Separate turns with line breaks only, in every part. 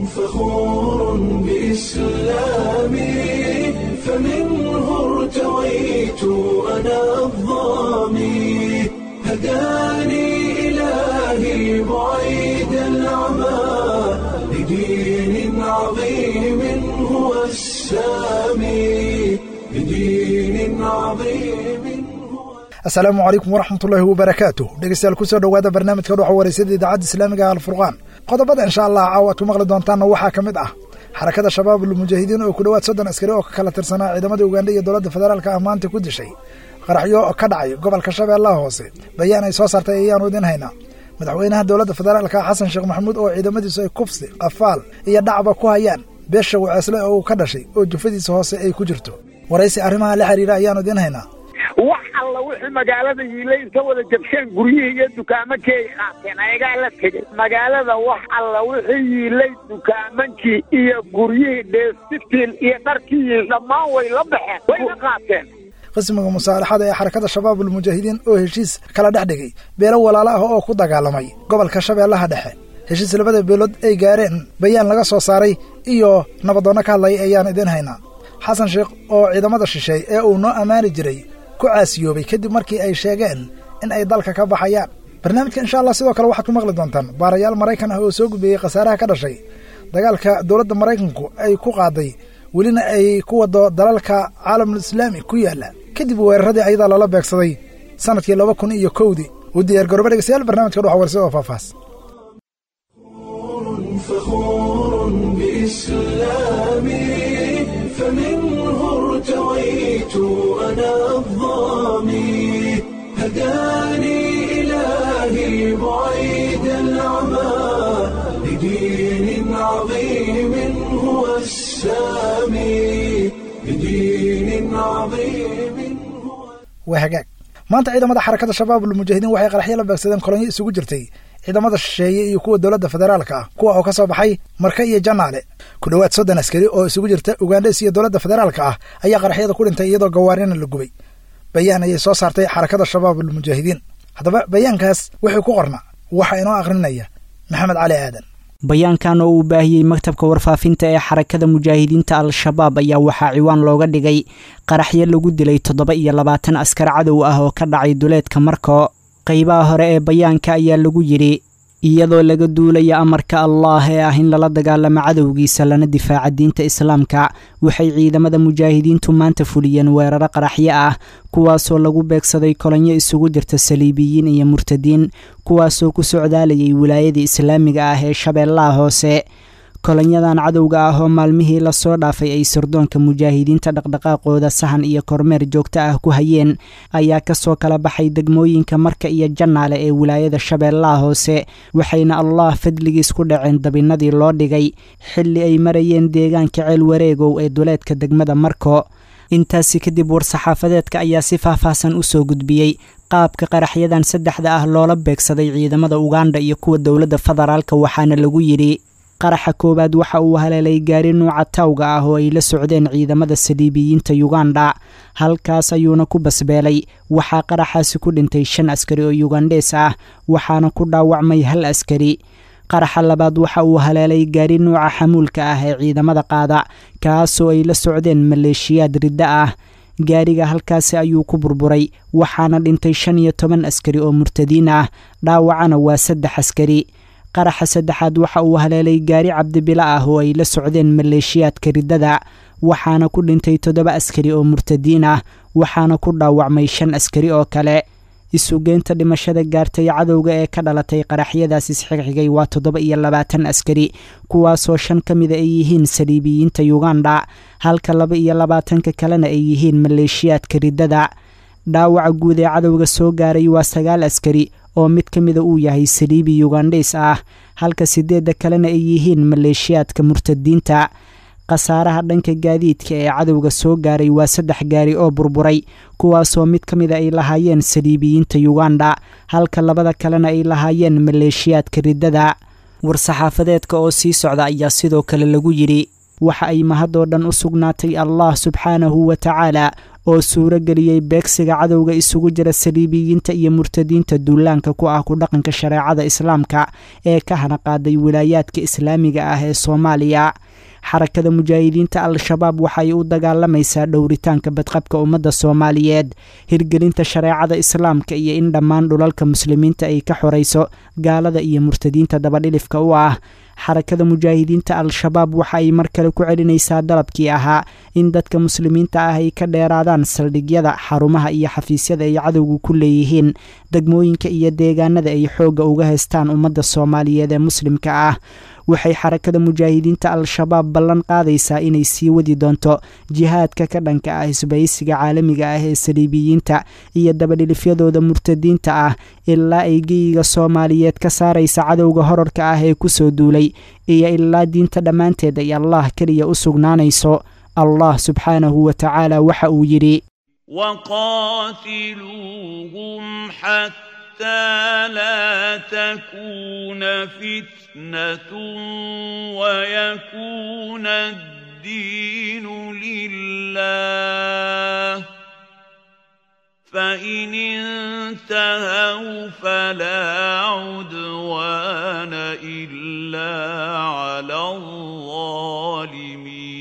فخور بإسلامي فمنه ارتويت أنا الضامي هداني إلهي بعيد العمى لدين عظيم هو السامي لدين عظيم هو
asalaamu calaykum waraxmatullaahi wabarakaatu dhegeystayaal kusoo dhowaada barnaamijka dhuxa wareysada idaacadda islaamiga alfurqaan qodobada insha allah caawa ad ku maqli doontaanna waxaa ka mid ah xarakada shabaab almujaahidiin oo ku dhowaad soddon askari oo ka kala tirsanaa ciidamada ugandha iyo dowladda federaalka ah maanta ku dishay qaraxyo ka dhacay gobolka shabeellaha hoose bayaan ay soo saartay ayaanu idin haynaa madaxweynaha dowladda federaalka ah xasan sheekh maxamuud oo ciidamadiisu ay kufsi qafaal iyo dhacba ku hayaan beesha waceesle oo uu ka dhashay oo jufadiisa hoose ay ku jirto waraysi arrimaha la xiriira ayaanu idin haynaa
wax alla wixii magaalada yiilay inta wada jabsheen guryihii iyo dukaamankii ay qaateen ayagaa la tegey magaalada wax alla wixii yiilay dukaamankii iyo guryihii dheestitiin iyo dharkii yiil dhammaan way la baxeen way la qaateen
qismiga musaalaxada ee xarakada shabaab almujaahidiin oo heshiis kala dhex dhigay beelo walaalo ah oo ku dagaalamay gobolka shabeellaha dhexe heshiis labada beelood ay gaareen bayaan laga soo saaray iyo nabadoonno ka hadlaya ayaan idin haynaa xasan sheekh oo ciidamada shisheey ee uu noo ammaani jiray ku caasiyoobay kadib markii ay sheegeen in ay dalka ka baxayaan barnaamijka insha allah sidoo kale waxaad ku maqli doontaan baarayaal maraykan ah oo soo gudbeeyey khasaaraha ka dhashay dagaalka dowladda maraykanku ay ku qaaday welina ay ku wado dalalka caalamul islaami ku yaalla kadib weeraradii ayadaa lala beegsaday sanadkii laba kun iyo kowdii u diyaar garooba dhegeystayaal barnamijka dhuxa warsi oo faahfaahs
فخور بإسلامي فمنه ارتويت أنا الضامي هداني إلهي بعيد العمى لدين عظيم هو السامي لدين عظيم هو
waa hagaag maanta ciidamada xarakada shabaab almujaahidiin waxay qaraxyo la beegsadeen kolonyo isugu jirtay ciidamada shisheeye iyo kuwa dowladda federaalka ah kuwa oo ka soo baxay marka iyo janaale ku dhowaad soddon askari oo isugu jirta ugandhes iyo dowladda federaalka ah ayaa qaraxyada ku dhintay iyadoo gawaarina la gubay bayaan ayay soo saartay xarakada shabaab almujaahidiin haddaba bayaankaas wixii ku qorna waxaa inoo akhrinaya maxamed cali aadan
bayaankan oo uu baahiyey maktabka warfaafinta ee xarakada mujaahidiinta al-shabaab ayaa waxaa ciwaan looga dhigay qaraxyo lagu dilay toddoba iyo labaatan askar cadow ah oo ka dhacay duleedka marko qaybaha hore ee bayaanka ayaa lagu yidhi iyadoo laga duulaya amarka allaah ee ah in lala dagaalamo cadowgiisa lana difaaca diinta islaamka waxay ciidamada mujaahidiintu maanta fuliyeen weeraro qaraxyo ah kuwaasoo lagu beegsaday kolonyo isugu jirta saliibiyiin iyo murtadiin kuwaasoo ku socdaalayay wilaayadii islaamiga ah ee shabeellaha hoose kolonyadan cadowga ah oo maalmihii lasoo dhaafay ay sirdoonka mujaahidiinta dhaqdhaqaaqooda sahan iyo kormeer joogto ah ku hayeen ayaa kasoo kala baxay degmooyinka marka iyo jannaale ee wilaayada shabeellaha hoose waxayna allah fadligiis ku dhaceen dabinadii loo dhigay xilli ay marayeen deegaanka ceel wareegow ee duleedka degmada marko intaasi kadib war-saxaafadeedka ayaa si faahfaahsan u soo gudbiyey qaabka qaraxyadan saddexda ah loola beegsaday ciidamada uganda iyo kuwa dowladda federaalka waxaana lagu yidhi qaraxa koowaad waxa uu haleelay gaari nuuca tawga ah oo ay la socdeen ciidamada saliibiyiinta yuganda halkaas ayuuna ku basbeelay waxaa qaraxaasi ku dhintay shan askari oo yugandhees ah waxaana ku dhaawacmay hal askari qaraxa labaad waxa uu haleelay gaari nuuca xamuulka ah ee ciidamada qaada kaasoo ay la socdeen maleeshiyaad riddo ah gaariga halkaasi ayuu ku burburay waxaana dhintay shan iyo toban askari oo murtadiin ah dhaawacana waa saddex askari qaraxa saddexaad waxa uu haleelay gaari cabdibilo ah oo ay la socdeen maleeshiyaadka riddada waxaana ku dhintay toddoba askari oo murtadiin ah waxaana ku dhaawacmay shan askari oo kale isugeynta dhimashada gaartay cadowga ee ka dhalatay qaraxyadaas isxigxigay waa toddoba iyo labaatan askari kuwaasoo shan ka mida ay yihiin saliibiyiinta yuganda halka laba iyo labaatanka kalena ay yihiin maleeshiyaadka riddada dhaawaca guud ee cadowga soo gaaray waa sagaal askari oo mid ka mida uu yahay saliibi yugandheys ah halka sideedda kalena ay yihiin maleeshiyaadka murtadiinta khasaaraha dhanka gaadiidka ee cadowga soo gaaray waa saddex gaari oo burburay kuwaasoo mid ka mida ay lahaayeen saliibiyiinta yuganda halka labada kalena ay lahaayeen maleeshiyaadka riddada war-saxaafadeedka oo sii socda ayaa sidoo kale lagu yidhi waxa ay mahadoo dhan u sugnaatay allah subxaanahu wa tacaala oo suuro geliyey beegsiga cadowga isugu jira saliibiyiinta iyo murtadiinta duulaanka ku ah ku dhaqanka shareecada islaamka ee ka hana qaaday wilaayaadka islaamiga ah ee soomaaliya xarakada mujaahidiinta al-shabaab waxay u dagaalamaysaa dhowritaanka badqabka ummadda soomaaliyeed hirgelinta shareecada islaamka iyo in dhammaan dhulalka muslimiinta ay ka xorayso gaalada iyo murtadiinta dabadhilifka u ah xarakada mujaahidiinta al-shabaab waxa ay mar kale ku celinaysaa dalabkii ahaa in dadka muslimiinta ah ay ka dheeraadaan saldhigyada xarumaha iyo xafiisyada ay cadowga ku leeyihiin degmooyinka iyo deegaanada ay xoogga uga haystaan ummadda soomaaliyeed ee muslimka ah waxay xarakada mujaahidiinta al-shabaab ballan qaadaysaa inay sii wadi doonto jihaadka ka dhanka ah isbaysiga caalamiga ah ee saliibiyiinta iyo dabadhilifyadooda murtadiinta ah ilaa ay geyiga soomaaliyeed ka saaraysa cadowga horarka ah ee kusoo duulay iyo ilaa diinta dhammaanteed ay allah keliya u sugnaanayso allah subxaanahu wa tacaala waxa uu yidhi
وقاتلوهم حتى لا تكون فتنة ويكون الدين لله فإن انتهوا فلا عدوان إلا على الظالمين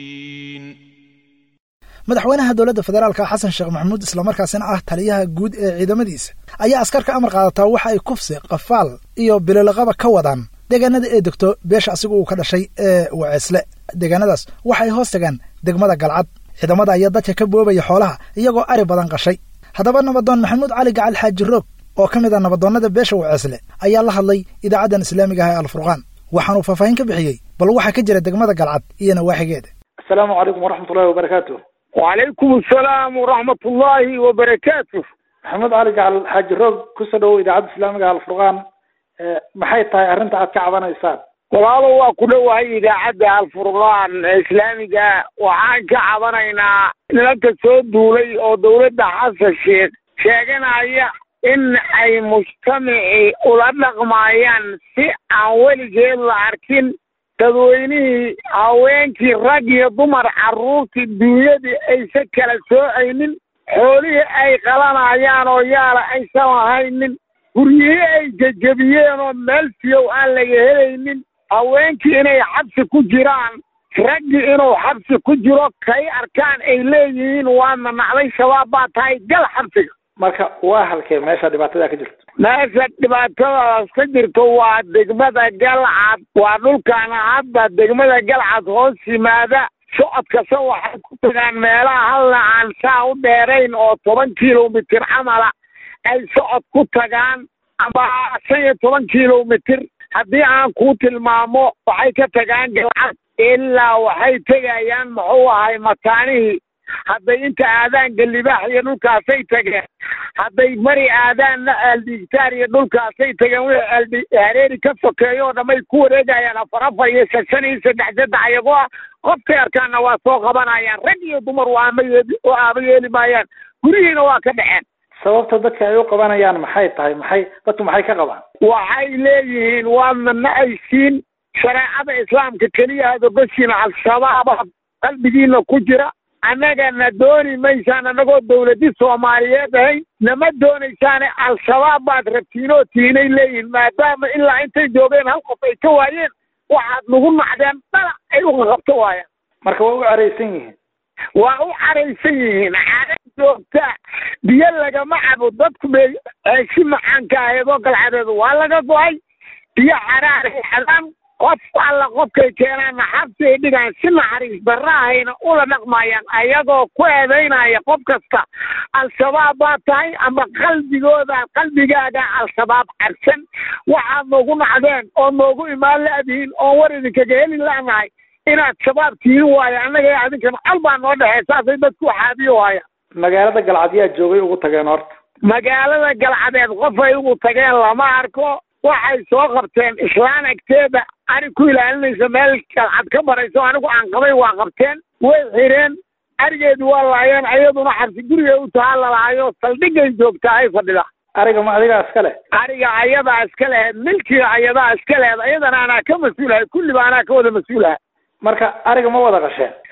madaxweynaha dowladda federaalka xasan sheekh maxamuud islamarkaasina ah taliyaha guud ee ciidamadiisa ayaa askar ka amar qaadataa waxa ay kufsi qafaal iyo bilolaqaba ka wadaan deegaanada ee degto beesha asigu uu ka dhashay ee waceesle deegaanadaas waxay hoos tagaan degmada galcad ciidamada ayaa dadka ka boobaya xoolaha iyagoo ari badan qashay haddaba nabadoon maxamuud cali gacal xaaji roog oo ka mid a nabadoonnada beesha waceesle ayaa la hadlay idaacaddan islaamiga ah ee alfurqaan waxaanuu faahfaahin ka bixiyey bal waxaa ka jira degmada galcad iyo nawaaxigeeda
asalaamu calaykum waraxmat ullahi wabarakaatu
وعليكم السلام ورحمة الله وبركاته
maxamed cali gacal xaaji roog kusoo dhawow idaacadda islaamiga alfurqaan maxay tahay arrinta aad ka cabanaysaan
walaalo waa ku dhowahay idaacadda alfurqaan islaamiga waxaan ka cabanaynaa nimanka soo duulay oo dowladda xasan sheekh sheeganaya in ay mujtamacii ula dhaqmaayaan si aan weligeed la arkin dadweynihii haweenkii rag iyo dumar carruurtii duunyadii aysan kala soocaynin xoolihii ay qalanayaan oo yaala aysan lahaynin guryihii ay jejebiyeen oo meel siyow aan laga helaynin haweenkii inay xabsi ku jiraan raggii inuu xabsi ku jiro kay arkaan ay leeyihiin waadna nacday shabaab baa tahay gal xabsiga
marka waa halkee meesha dhibaatada ka jirto
meesha dhibaatadaas ka jirto waa degmada galcad waa dhulkaana hadda degmada galcad hoos yimaada socod kasta waxay ku tagaan meelaha halna aan saa u dheerayn oo toban kilomitir camala ay socod ku tagaan ama shan iyo toban kilomitir haddii aan kuu tilmaamo waxay ka tagaan galcad ilaa waxay tegayaan muxuu ahay mataanihii hadday inta aadaan galibaax iyo dhulkaasay tageen hadday mari aadaanna aaldigtaar iyo dhulkaasay tageen wixii aaldi hareeri ka sokeeyo oo dhamay ku wareegayaan afar afar iyo shan shan iyo saddex saddex iyagoo ah qofkay arkaanna waa soo qabanayaan rag iyo dumar waa ama yeeli oo aaba yeeli maayaan gurihiina waa ka dhaceen
sababta dadka ay u qabanayaan maxay tahay maxay dadku maxay ka qabaan
waxay leeyihiin waadna nacaysiin shareecada islaamka keliya adogoshiina al-shabaaba qalbigiina ku jira annagana dooni maysaan annagoo dawladi soomaaliyeed ahayn nama doonaysaane al-shabaab baad rabtiinoo tiinay leeyihin maadaama ilaa intay joogeen hal qof ay ka waayeen waxaad nagu nacdeen dhala ay uqaqabto waayaan
marka waa u caraysan yihiin
waa u caraysan yihiin caada joogta biyo lagama cabo dadku bay si macaanka aheedoo galcadeedu waa laga go-ay biyo xaraaray xadaan qof alla qofkay keenaanna xabsi ay dhigaan si naxariis darra ahayna ula dhaqmayaan ayagoo ku eedaynaya qof kasta al-shabaab baa tahay ama qalbigooda qalbigaaga al-shabaab carsan waxaad noogu nacdeen oo noogu imaan la-dihiin oon war idinkaga heli la'nahay inaad shabaab tihin waayo annaga adinkana col baa noo dhexey saasay dadku xaabiyo waayaan
magaalada galcad yaa joogay ugu tageen horta
magaalada galcadeed qof ay ugu tageen lama arko waxay soo qabteen islaan agteeda ari ku ilaalinaysa meel galcad ka barayso anigu aan qabay waa qabteen way xireen arigeedu waa laayeen ayaduna xabsi gurigay u tahaa lalaayo saldhigay joogtaa ay fadhida
ariga ma adigaa iska leh
ariga ayadaa iska lehed milkiga ayadaa iska lehed ayadana anaa ka mas-uulahay kulliba anaa ka wada mas-uulaha
marka ariga ma wada qasheen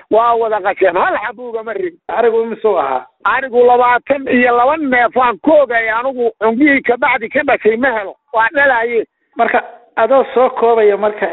waa wada qasheen hal xabuugama rig
arigu imisuu ahaa
anigu labaatan iyo laba neefaan ku ogay anigu cungihii kabacdi ka dhashay ma helo waa dhalaye
marka adoo soo koobaya marka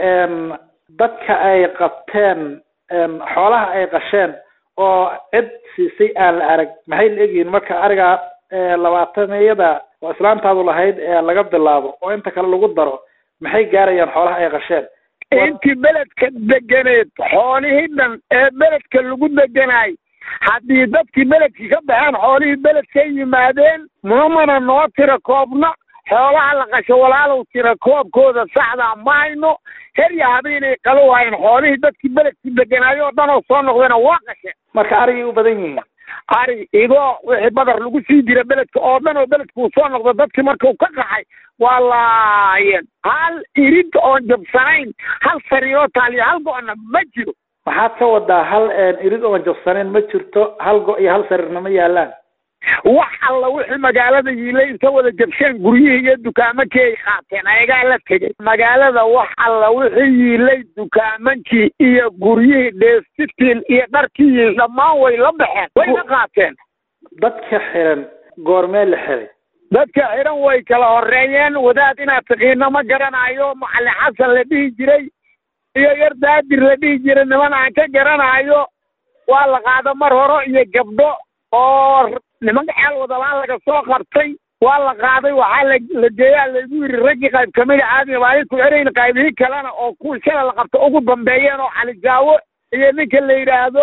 dadka ay qabteen xoolaha ay qasheen oo cid siisay aan la arag maxay la egyihiin marka ariga labaatameyada oo islaantaadu lahayd ee laga bilaabo oo inta kale lagu daro maxay gaarayaan xoolaha ay qasheen
intii beledka deganeed xoolihii dhan ee beledka lagu deganaay haddii dadkii beledkii ka baxeen xoolihii beledka yimaadeen mamana noo tira koobna xoolaha la qasho walaalow tira koobkooda saxdaa ma hayno herya habeenay qalo waayeen xoolihii dadkii beledkii deganaayo oo dhan oo soo noqdayna waa qasheen
marka arigay u badan yihiin
ari idoo wixii badar lagu sii jira beledka oo dhan oo beledka uu soo noqdo dadkii markuu ka qaxay waa laayeen hal irid oon jabsanayn hal sariiroo taaliyo hal go-na ma jiro
maxaad ka wadaa hal irid oon jabsanayn ma jirto hal go iyo hal sariirna ma yaalaan
wax alla wixii magaalada yiilay inta wada jabsheen guryihii iyo dukaamakii ay qaateen ayagaa la tegay magaalada wax alla wixii yiilay dukaamankii iyo guryihii dheestitiin iyo dharkii yiil dhammaan way la baxeen wayna qaateen
dadka xiran goormee la xiray
dadka xiran way kala horeeyeen wadaad inaad taqiino ma garanayo macalin xasan la dhihi jiray iyo yar daadir la dhihi jiray niman aan ka garanayo waa la qaada mar hore iyo gabdho oo nimanka xeel wadalaan laga soo qabtay waa la qaaday waxaa la la geeyaa laygu yidhi raggii qayb kamida aadmi baa ku xerayn qaybihii kalena oo kuwii shala la qabta ugu dambeeyeen oo calijaawo iyo ninka la yidhaahdo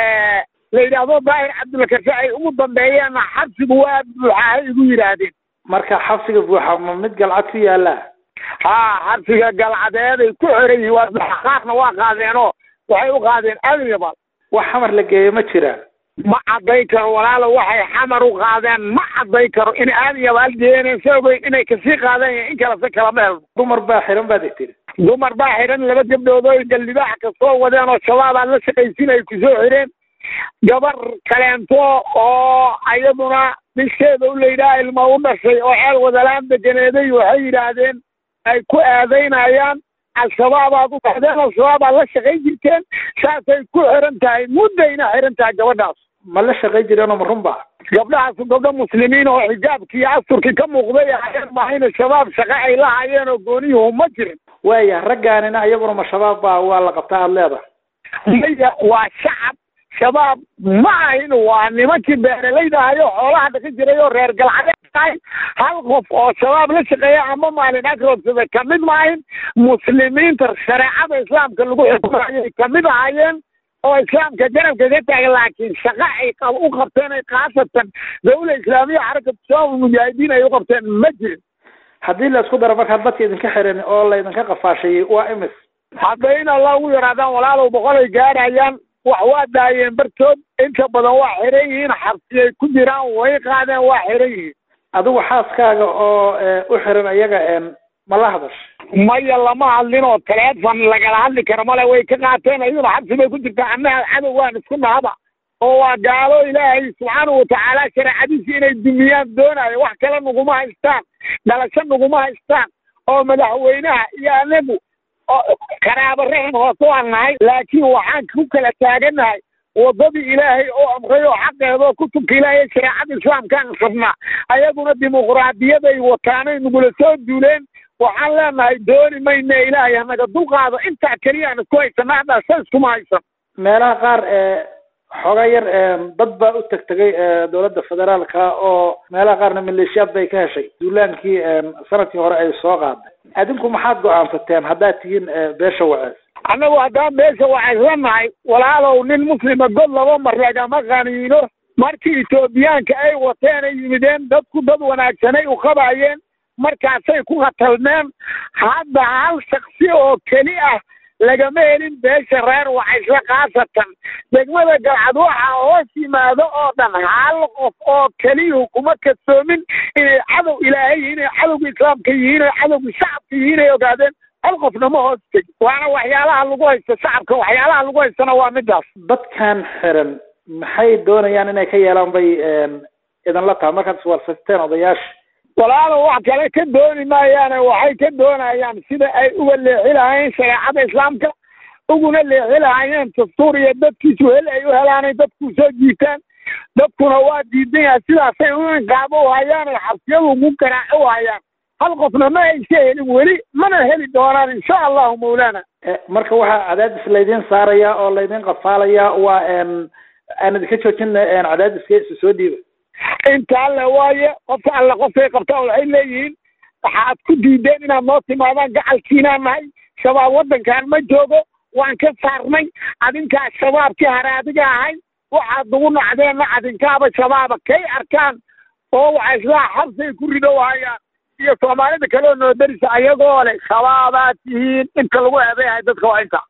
la yidhaahdo daahir cabdulkarse ay ugu dambeeyeenna xabsigu waa buuxaahay igu yidhaahdeen
marka xabsiga buuxa ma mid galcad ku yaala
haa xabsiga galcadeeday ku xiran yihiin waa buuxa qaarna waa qaadeenoo waxay u qaadeen admibal
wax xamar la geeyo ma jiraan
ma cadday karo walaalo waxay xamar u qaadeen ma cadday karo in aadyabaal geeneen se ogeyn inay kasii qaadeen in kalese kalama helno
dumar baa xiran baad tiri
dumar baa xidhan laba gabdhood oo galdibaax ka soo wadeen oo shabaabaa la shaqaysin ay kusoo xidheen gabar kaleento oo ayaduna bisheeda u layidhaha ilma u dhashay oo ceel wadalaan deganeeday waxay yidhaahdeen ay ku aadaynayaan al-shabaabaad u baxdeen al-shabaabaad la shaqay jirteen saasay ku xiran tahay muddayna xiran tahay gabadhaas
ma la shaqay jireenoo ma runba
gabdhahaasu gabdho muslimiin oo xijaabkii iyo asturkii ka muuqday ahayeen mahayna shabaab shaqo ay la hayeen oo gooniyuhu ma jirin
waaya raggaanina iyaguna ma shabaab baa waa la qabtaa aada leedahay
maya waa shacab shabaab ma ahin waa nimankii beeralayda ahayo xoolaha dhaqi jiray oo reer galcadeed ahay hal qof oo shabaab la shaqeeya ama maalin agroodsada kamid maahin muslimiinta shareecada islaamka lagu xukumayay kamid ahaayeen oo islaamka garabka ka taagan laakiin shaqa ay u qabteen ay khaasatan dawla islaamiya xarakatu shabaab mujaahidiin ay u qabteen ma jirin
haddii la isku daro markaa dadka idinka xiran oo laydinka qafaashayey waa imis
hadda in alla ugu yaraadaan walaalow boqol ay gaarayaan wax waa daayeen bartood inta badan waa xiran yihiin xabsiyay ku jiraan way qaadeen waa xiran yihiin
adigu xaaskaaga oo u xiran iyaga ma la hadash
maya lama hadlin oo taleefon lagala hadli karo male way ka qaateen iyaduna xabsi bay ku jirtaa annaha cadow waan isku nahaba oo waa gaalo ilaahay subxaanahu watacaala shareecadiisi inay dumiyaan doonayo wax kale naguma haystaan dhalasho naguma haystaan oo madaxweynaha iyo anagu oo qaraabo raxim hoose waan nahay laakiin waxaan ku kala taagannahay waddadii ilaahay oo amray oo xaqeedoo kutubka ilaahay shareecada islaamkaan rabnaa ayaguna dimuqraadiyaday wataanay nagula soo duuleen waxaan leenahay dooni mayne ilaahay hanaga dulqaado intaa keliya aan isku haysana haddaa sa iskuma haysan
meelaha qaar xooga yar dad baa u tegtegay dowladda federaalka oo meelaha qaarna maleeshiyaad bay ka heshay duulaankii sanadkii hore ay soo qaaday adinku maxaad go-aansateen haddaad tihiin beesha wacees
annagu haddaan beesha waceesla nahay walaalow nin muslima god laba mar lagama qaniino markii etoobiyaanka ay wateen ay yimideen dadku dad wanaagsanay u qabayeen markaasay ku khatalmeen hadda hal shaksi oo keli ah lagama helin beesha reer wacaysle khaasatan degmada galcad waxaa hoos yimaado oo dhan hal qof oo keliyuhu kuma kadsoomin inay cadow ilaahay yihiin inay cadowga islaamka yihiin inay cadowga shacabka yihiin ay ogaadeen hal qofna ma hoos tegi waana waxyaalaha lagu haysto shacabka waxyaalaha lagu haystana waa midaas
dadkan xiran maxay doonayaan inay ka yeelaan bay idinla tahay markaad iswarsateen odayaasha
walaalo wax kale ka dooni maayaane waxay ka doonayaan sida ay uga leexi lahayn shareecada islaamka uguna leexilahayeen dastuur iyo dadkiisu hel ay u helaanay dadku soo jiitaan dadkuna waa diidan yahay sidaasay u inqaabo u hayaan ay xabsiyadu ugu garaaco u hayaan hal qofna ma aysa helin weli mana heli doonaan insha allahu mawlaana
marka waxaa cadaadis laydin saaraya oo laydin qafaalaya waa aan idinka joojina cadaadiska isu soo dhiiba
inta alle waaye qofka alle qofkay qabtaan waxay leeyihiin waxaad ku diideen inaad noo timaadaan gacalkiinaan nahay shabaab waddankan ma joogo waan ka saarnay adinkaa shabaabkii haraadiga ahay waxaad nagu nacdeenna adinkaaba shabaaba kay arkaan oo waxa islaa xabsay ku ridow hayaan iyo soomaalida kale oo noo darisa ayagoo leh shabaabaad tihiin inta lagu eedeyahay dadka waa inta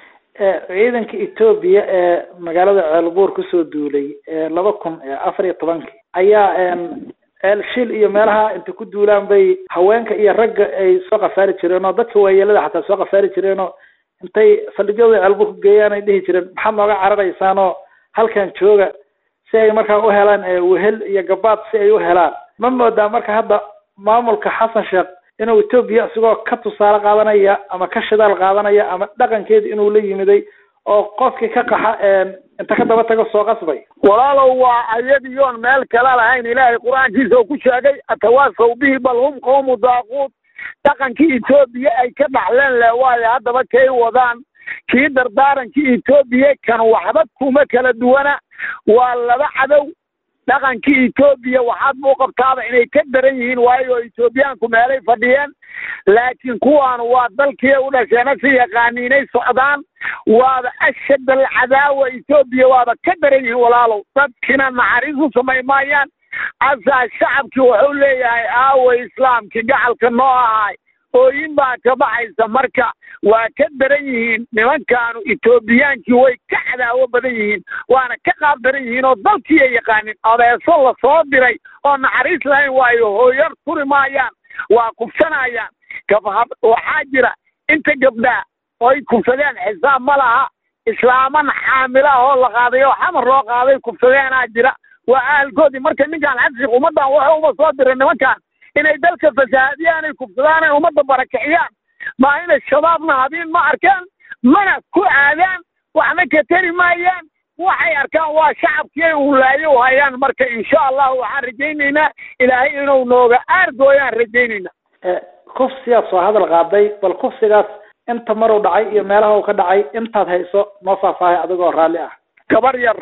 ciidanka etoobiya ee magaalada ceelbuur kusoo duulay laba kun afar iyo tobankii ayaa ceel shil iyo meelaha inta ku duulaan bay haweenka iyo ragga ay soo qafaari jireen oo dadka waayeelada xataa soo qafaari jireen oo intay saldhigyada ceelbuur ku geeyaan ay dhihi jireen maxaad nooga cararaysaan oo halkan jooga si ay markaa u helaan wehel iyo gabaad si ay u helaan ma moodaa marka hadda maamulka xasan sheekh inuu etoobiya isigoo ka tusaale qaadanaya ama ka shidaal qaadanaya ama dhaqankeeda inuu la yimiday oo qofkii ka qaxa inta ka daba tago soo qasbay
walaalow waa ayadiyoon meel kala lahayn ilaahay qur-aankiisa oo ku sheegay atawaasaw bihi bal hum qawmu daaquud dhaqankii etoobiya ay ka dhaxleen le waayo haddaba kay wadaan kii dardaarankii etoobiya kan waxba kuma kala duwana waa laba cadow dhaqankii etoobiya waxaad buu qabtaaba inay ka daran yihiin waayo etoobiyaanku meelay fadhiyeen laakiin kuwaan waa dalkii u dhasheena si yaqaaniinay socdaan waaba ashad alcadaawa etoobiya waaba ka daran yihiin walaalow dadkina naxariis u samay maayaan asaa shacabkii wuxuu leeyahay aaway islaamkii gacalka noo ahay ooyin baa ka baxaysa marka waa ka daran yihiin nimankaanu etoobiyaankii way ka cadaawo badan yihiin waana ka qaab daran yihiin oo dalkii ay yaqaanin abeeso la soo diray oo naxariis lahayn waayo hooyar turi maayaan waa kufsanayaan gabhab waxaa jira inta gabdhaa oy kufsadeen xisaab ma laha islaaman xaamilaah oo la qaaday oo xamar loo qaaday kufsadeenaa jira waa ahalkoodii marka ninkaan xabsiq ummaddan waxa uma soo diray nimankaan inay dalka fasahaadiyaan ay kufsadaan ay ummadda barakiciyaan maa inay shabaabna habiin ma arkaan mana ku aadaan waxna ka tari maayaan waxay arkaan waa shacabkii ay ulaayo u hayaan marka insha allahu waxaan rajaynaynaa ilaahay inuu nooga aargooyaan rajaynaynaa
kufsigaad soo hadal qaaday bal kufsigaas inta maruu dhacay iyo meelaha uu ka dhacay intaad hayso noo faahfaahay adigoo raalli ah
gabar yar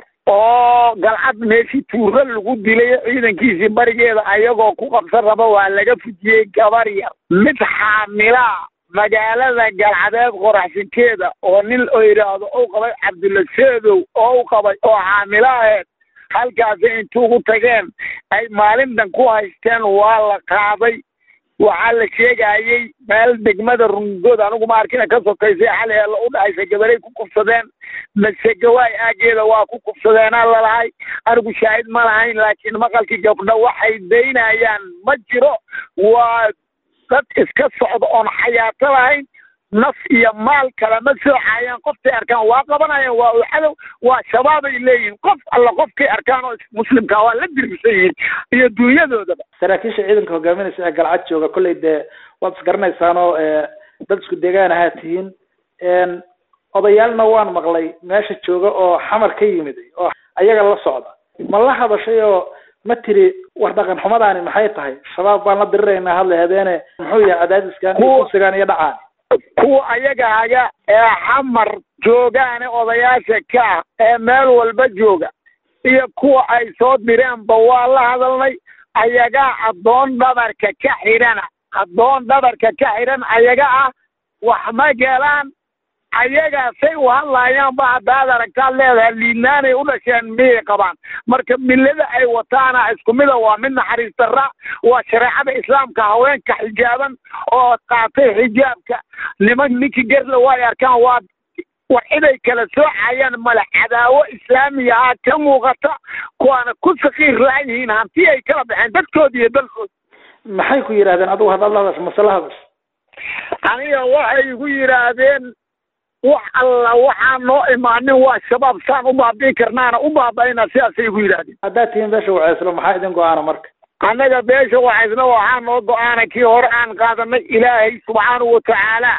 oo galcad meeshii tuuro lagu dilay ciidankiisii barigeeda ayagoo ku qabsan raba waa laga fujiyey gabar yar mid xaamilaa magaalada galcadeed qoraxsinkeeda oo nin oo yidhaahdo u qabay cabdulaseedow oo u qabay oo xaamilaaheed halkaasi intuugu tageen ay maalintan ku haysteen waa la qaaday waxaa la sheegayey meel degmada rungood anigu ma arkina ka sokaysay xali eela u dhahaysa gabaray ku kufsadeen masegawaay aageeda waa ku kufsadeenaa lalahay anigu shaahid ma lahayn laakiin maqalkii gabdho waxay daynayaan ma jiro waa dad iska socda oon xayaato lahayn naf iyo maal kalama soocayaan qoftay arkaan waa qabanayaan waa u cadow waa shabaabay leeyihiin qof alla qofkay arkaan oo muslimka waa la dirbisan yihiin iyo dunyadoodaba
saraakiisha ciidanka hogaaminaysa ee galcad jooga kolley dee waad isgaranaysaan oo dad isku deegaan ahaa tihiin odayaalna waan maqlay meesha jooga oo xamar ka yimid oo ayaga la socda ma la hadashay oo ma tiri war dhaqan xumadaani maxay tahay shabaab baan la diriraynaa hadla habeene muxuu yahay cadaadiskan iyo kursigaan iyo dhacaan
kuwa ayagaaga ee xamar joogaane odayaasha ka ah ee meel walba jooga iyo kuwa ay soo direenba waa la hadalnay ayagaa addoon dhabarka ka xidhana addoon dhabarka ka xidhan ayaga ah wax ma gelaan ayagaasay u hadlaayaanba haddaad aragtaad leedahay liidnaanay u dhasheen miyay qabaan marka millada ay wataana isku mida waa mid naxariis darra waa shareecada islaamka haweenka xijaaban oo qaatay xijaabka niman ninkii gerla way arkaan waa war ciday kala soocayaan male cadaawo islaamiya ah ka muuqata kuwaana ku sakiir laayihiin hanti ay kala baxeen dadkooda iyo dalkooda
maxay ku yidhahdeen adigu haddaad la hadasho masala hadash
aniga waxay igu yidhaahdeen wax alla waxaan noo imaanin waa shabaab saan u baabi'i karnaana u baaba'ina sidaasay igu yidhaahdeen
haddaad tihiin beesha waceyslo maxaa idin go-aana marka
annaga beesha wacaysna waxaa noo go-aana kii hore aan qaadanay ilaahay subxaanahu watacaala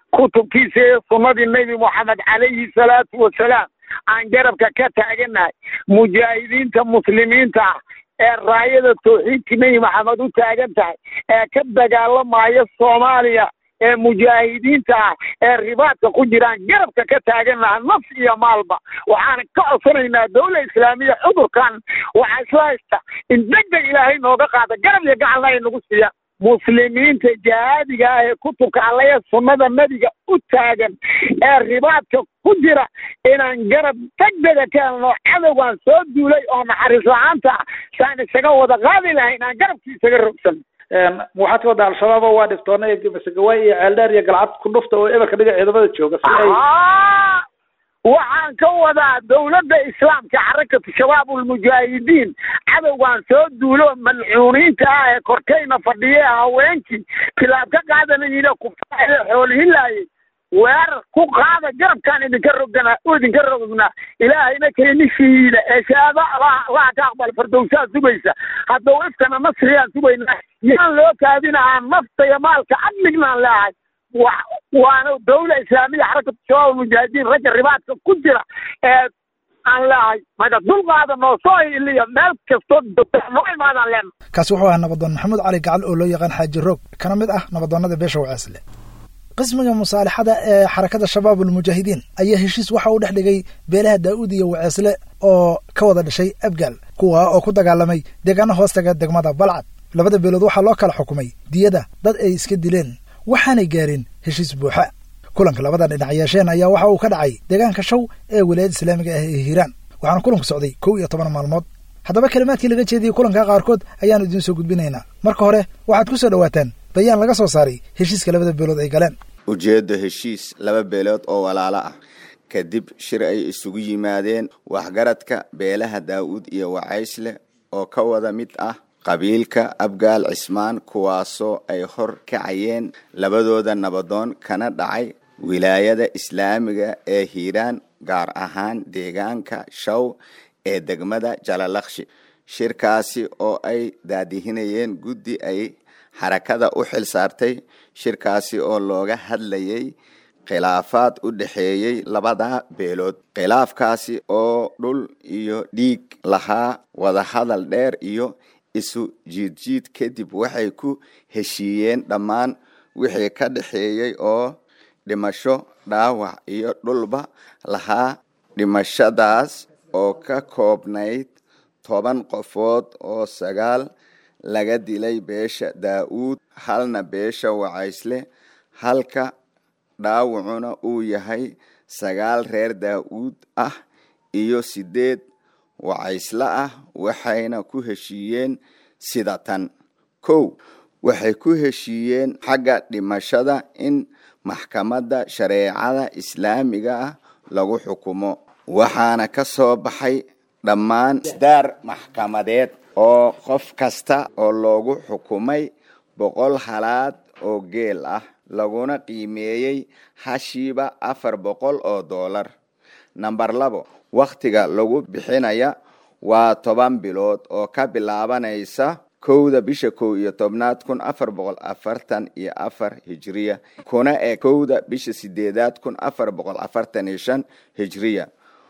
kutubkiisa iyo sunnadii nebi moxamed calayhi salaatu wasalaam aan garabka ka taaganahay mujaahidiinta muslimiinta ah ee raayada tawxiidka nebi maxamed u taagan tahay ee ka dagaalamaya soomaaliya ee mujaahidiinta ah ee ribaadka ku jiraan garabka ka taagan lahaa naf iyo maalba waxaan ka codsanaynaa dawla islaamiya cudurkan waxaa isla haysta in deg deg ilaahay nooga qaada garab iyo gacanna ay nagu siiyaan muslimiinta jihaadiga ah ee kutubka allaya sunnada nebiga u taagan ee ribaadka ku jira inaan garab degdega ka helno cadowgan soo duulay oo naxariis la-aanta ah saan isaga wada qaadi lahay inaan garabkii isaga rogsan
waxaad ka waddaa al-shabaab oo waa dhiftoona iyo masegawaay iyo ceeldheer iyo galcad ku dhufta oo eberka dhiga ciidamada jooga si ay
Ah, waxaan ka wadaa dawladda islaamka xarakatu shabaabulmujaahidiin cadowgan soo duulo malcuuniinta ah ee korkayna fadhiya ee haweenkii kilaab ka qaadanayina kufaaxee xoolhilaayay weerar ku qaada garabkaan idinka rogana idinka rognaa ilaahayna keenishiida ee shahaado allah allah ka aqbal fardowsaa sugaysa haddau iftana nasriyaan sugaynaa yaan loo kaadinahaa nafta iyo maalka admignaan leehay wa waana dawla islaamiya xarakatu shabaab almujaahidiin ragga ribaadka ku jira ee aan leehay maga dulqaada noo soo iliya meel kastoo noo imaadaan leena
kaasi wuxuu ahaa nabadoon maxamuud cali gacal oo loo yaqaan xaaji roog kana mid ah nabadoonnada beesha waceesle qismiga musaalixada ee xarakada shabaab almujaahidiin ayaa heshiis waxa uu dhex dhigay beelaha daa'uud iyo waceesle oo ka wada dhashay abgaal kuwa oo ku dagaalamay deegaano hoostaga degmada balcad labada beelood waxaa loo kala xukumay diyada dad ay iska dileen waxaanay gaareen heshiis buuxa kulanka labada dhinac yeesheen ayaa waxa uu ka dhacay deegaanka shaw ee wilaayada islaamiga ah ee hiiraan waxaana kulanku socday kow iyo toban maalmood haddaba kalimaadkii laga jeediyey kulanka qaarkood ayaanu idiin soo gudbinaynaa marka hore waxaad ku soo dhowaataan bayaan laga soo saaray heshiiska labada beelood ay galeen
ujeeddo heshiis laba beelood oo walaalo ah kadib shir ay isugu yimaadeen waxgaradka beelaha daa'uud iyo wacaysle oo ka wada mid ah qabiilka abgaal cismaan kuwaasoo ay hor kacayeen labadooda nabadoon kana dhacay wilaayada islaamiga ee hiiraan gaar ahaan deegaanka shaw ee degmada jalalakshi shirkaasi oo ay daadihinayeen guddi ay xarakada u xil saartay shirkaasi oo looga hadlayay khilaafaad u dhexeeyey labada beelood khilaafkaasi oo dhul iyo dhiig lahaa wadahadal dheer iyo isu jiidjiid kadib waxay ku heshiiyeen dhammaan wixii ka dhexeeyey oo dhimasho dhaawac iyo dhulba lahaa dhimashadaas oo ka koobnayd toban qofood oo sagaal laga dilay beesha daa'uud halna beesha wacaysle halka dhaawacuna uu yahay sagaal reer daa'uud ah iyo sideed wacaysle ah waxayna ku heshiiyeen sida tan kow waxay ku heshiiyeen xagga dhimashada in maxkamadda shareecada islaamiga ah lagu xukumo waxaana ka soo baxay dhammaan isdaar maxkamadeed oo qof kasta oo loogu xukumay boqol halaad oo geel ah laguna qiimeeyey hashiiba afar boqol oo doolar namber labo wakhtiga lagu bixinaya waa toban bilood oo ka bilaabanaysa kowda bisha kow iyo tobnaad kun afar boqol afartan iyo afar hijiriya kuna ee kowda bisha sideedaad kun afar boqol afartan iyo shan hijiriya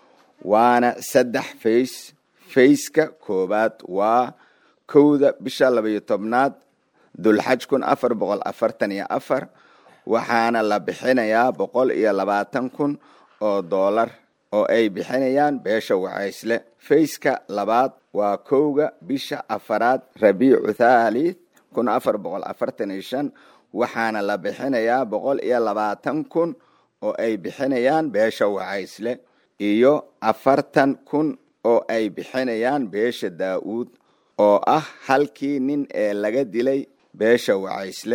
waana saddex fays fayska koowaad waa kowda bisha labaiyo tobnaad dulxaj kun afar boqol afartan iyo afar waxaana la bixinayaa boqol iyo labaatan kun oo doolar oo ay bixinayaan beesha wacaysle fayska labaad waa kowga bisha afaraad rabiicu thalith kun afar boqol afartan iyo shan waxaana la bixinayaa boqol iyo labaatan kun oo ay bixinayaan beesha wacaysle iyo afartan kun oo ay bixinayaan beesha daa'uud oo ah halkii nin ee laga dilay beesha wacaysle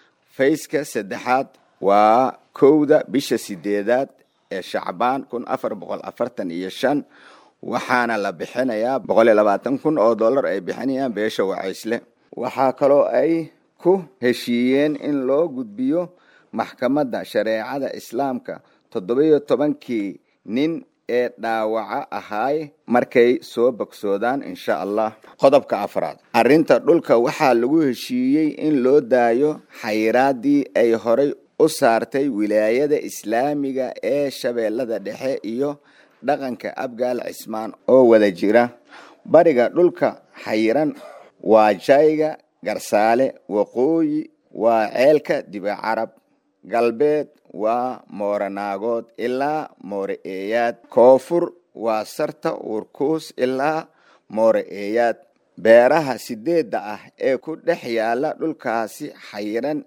fayska saddexaad waa kowda bisha sideedaad ee shacbaan kun afar boqol afartan iyo shan waxaana la bixinayaa boqol iyo labaatan kun oo dollar ay bixinayaan beesha wacaysle waxaa kaloo ay ku heshiiyeen in loo gudbiyo maxkamadda shareecada islaamka toddobiyo tobankii nin ee dhaawaca ahaay markay soo bogsoodaan insha allah qodobka afraad arrinta dhulka waxaa lagu heshiiyey in loo daayo xayiraadii ay horay u saartay wilaayada islaamiga ee shabeellada dhexe iyo dhaqanka abgaal cismaan oo wada jira bariga dhulka xayiran waa jayga garsaale waqooyi waa ceelka dibacarab galbeed waa mooranaagood ilaa moore eeyaad koonfur waa sarta uurkuus ilaa moore eeyaad beeraha sideedda ah ee ku dhex yaala dhulkaasi xayiran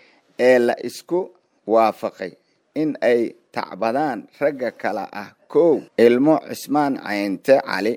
ee la isku waafaqay in ay tacbadaan ragga kale ah kow ilmo cismaan caynte cali